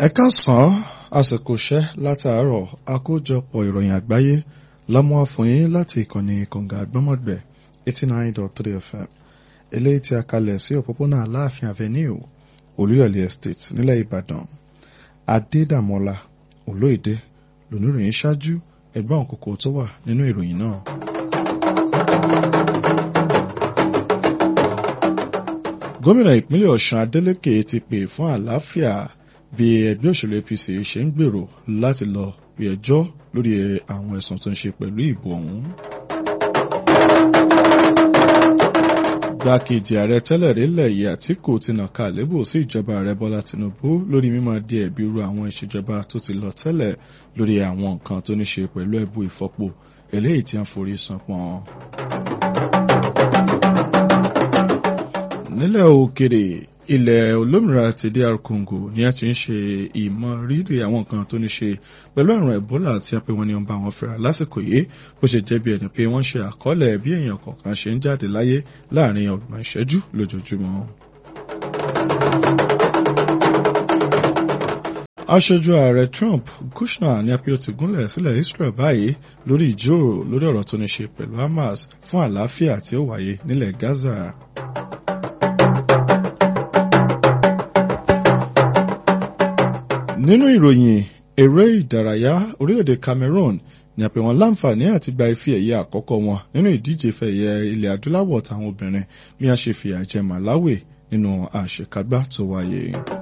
ẹ káàsán àsìkò iṣẹ́ látàárọ̀ àkójọpọ̀ ìròyìn àgbáyé lọ́mọ fún yín láti ìkànnì kọ̀ǹgà àgbọ́mọ̀gbẹ̀ eighty nine dot three fm eléyìí tí a kalẹ̀ sí òpópónà aláàfin avenue olúyọ̀lé estate nílẹ̀ ìbàdàn adédàmọ́lá olóyèdè lóníròyìn ṣáájú ẹgbọ́n òkòkò tó wà nínú ìròyìn náà. gómìnà ìpínlẹ̀ ọ̀ṣun adeleke ti pè fún àlàáfíà bí ẹgbẹ́ òṣèlú apc ṣe ń gbèrò láti lọ bí ẹjọ́ lórí àwọn ẹ̀sùn tó ń ṣe pẹ̀lú ìbò ọ̀hún. gbákejì ààrẹ tẹ́lẹ̀ rílẹ̀ yìí àtìkù ti nàka àlébù sí ìjọba ààrẹ bọ́lá tinubu lórí mímọ́ di ẹ̀bi ru àwọn ìṣèjọba tó ti lọ tẹ́lẹ̀ lórí àwọn nǹkan tó ní ṣe pẹ̀lú ẹ̀bù ìfọpo eléyìí tí wọ́n forí san pọ́n. nílẹ̀ òkèrè ilẹ̀ olómìnira ti dr congo ni a ti ń ṣe ìmọ̀ rírì àwọn nǹkan tó ní ṣe pẹ̀lú àrùn ebola tí a pè wọ́n ní ọba àwọn fẹ́ra lásìkò yìí bó ṣe jẹ́ bí ẹni pé wọ́n ṣe àkọọ́lẹ̀ bí èèyàn kọ̀ọ̀kan ṣe ń jáde láyé láàrin ọgbọ̀n ìṣẹ́jú lójoojúmọ́. aṣojú ààrẹ trump kushner ní apio ti gúnlẹ̀ sílẹ̀ israel báyìí lórí ìjíròrò lórí ọ̀rọ̀ tó ní ṣe pẹ̀lú hamas fún àlàáfíà tí ó wáyé nílẹ̀ gaza. nínú ìròyìn eré ìdárayá orílẹ̀-èdè cameroon ní àpè wọn láǹfààní àti gba ife ẹ̀yẹ àkọ́kọ́ wọn nínú ìdíje fẹ̀yẹ ilẹ̀ adúláwọ̀ táwọn obìnrin bí wọ́n ṣe fìyà jẹ màláwì nínú àṣekágbá tó wáyé.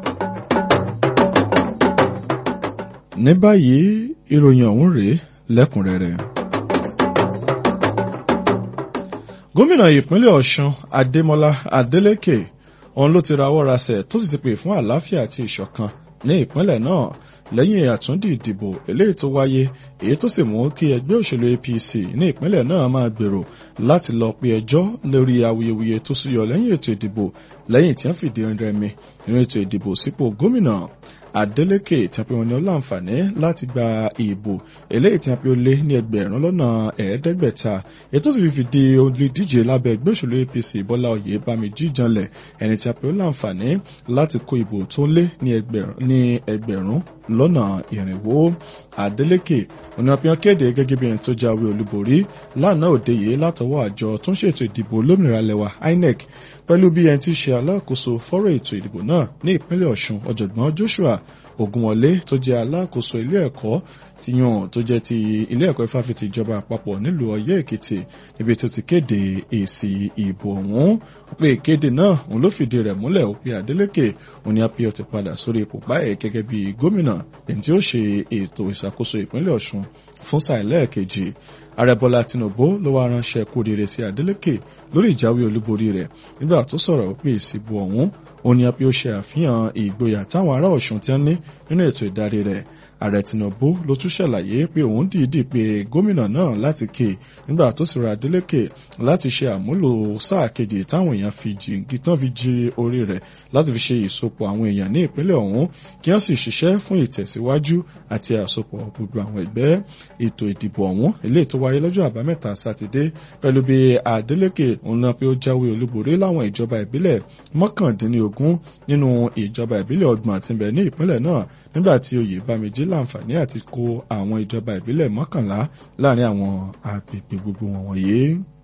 ní báyìí ìròyìn ọ̀hún rèé lẹ́kùnrẹ́rẹ́. gómìnà ìpínlẹ̀ ọ̀ṣun adémọlá adélèké òun ló ti rawọ́ rasẹ̀ tó sì ti pè fún àlàáfíà àti ìṣọ̀kan ní ìpínlẹ̀ náà lẹ́yìn àtúndì ìdìbò eléyìí tó wáyé èyí tó sì mú kí ẹgbẹ́ òṣèlú apc ní ìpínlẹ̀ náà máa gbèrò láti lọ pe ẹjọ́ lórí awuyewuye tó súyọ lẹ́yìn ètò ìdìbò lẹ́yìn tí wọ́n fìdí rẹmi nínú ètò ìdìbò sípò gómìnà adeleke tí a pè wọn ní ọláǹfààní láti gba ìbò eléyìí tí a pè ó lé ní ẹgbẹ̀rún lọ́nà ẹ̀ẹ́dẹ́gbẹ̀ta ètò sì fi di olùdíje lábẹ́ ẹgbẹ́ òṣèlú apc bọ́lá oyè bámijí janlẹ̀ ẹni tí a pè ó láǹfààní láti kó ìbò tó lé ní ẹgbẹ̀rún lọ́nà ìrìnwó adeleke oníwàpíàn kéde gẹ́gẹ́ bí ẹni tó jáwé olúborí lánàá òde yìí látọwọ́ àjọ tó ń ṣètò ìdìbò olómìnira lẹwa inec pẹ̀lú bí ẹni tí ṣe alákòóso fọ́rọ̀ ètò ìdìbò náà ní ìpínlẹ̀ ọ̀ṣun ọ̀jọ̀gbọ́n joshua ogunwọlé tó jẹ́ alákòóso ilé ẹ̀kọ́ ti yàn tó jẹ́ ti ilé ẹ̀kọ́ ìfáfitì ìjọba àpapọ̀ nílùú ọ̀yẹ́ èkìtì níbi tó ti kéde èsì ìbò ọ̀hún pé ìkéde náà òun ló fìdí rẹ̀ múlẹ̀ ó pé adeleke òun ni apio ti padà sórí ipò báyìí gẹ́gẹ́ bí gómìnà èyí tí ó ṣe ètò ìṣàkóso ìpínlẹ̀ ọ̀ṣun fún sáà lẹ́ẹ̀kejì ààrẹ bọ́lá tinubu ló wá ránṣẹ́ kú rere sí adeleke lórí ìjáwé olúborí rẹ̀ nígbà tó sọ̀rọ̀ pé ìsìnbò ọ̀hún ó ní apẹ́ ó ṣe àfihàn ìgboyà táwọn ará ọ̀ṣun ti ń ní nínú ètò ìdarí rẹ̀ ààrẹ tinubu ló tún ṣàlàyé pé òun dìídì pé gómìnà náà láti ké nígbà tó sì ra adeleke láti ṣe àmúlò sáà kejì táwọn èèyàn fi jìngì tán fi jí orí rẹ̀ láti fi ṣe ìsopọ̀ àwọn èèyàn ní ìpínlẹ̀ ọ̀hún kí wọ́n sì ṣiṣẹ́ fún ìtẹ̀síwájú àti àsopọ̀ gbogbo àwọn ẹgbẹ́ ètò ìdìbò ọ̀hún eléyìí tó wáyé lọ́jọ́ àbámẹ́ta sátidé pẹ̀lú bí adeleke òun náà pé ó jáwé olúborí láwọn ìjọba ìbílẹ̀ mọ́kàndínlógún nínú ìjọba ìbílẹ̀ ọgbọ̀n àti ibẹ̀ ní ìpínlẹ̀ náà nígbà tí oyè bámijì láǹfààní àti kó àwọn ìjọba ìbílẹ̀ mọ́kànlá láàrin àwọn agbègbè gbogbo wọn wọ̀nyí.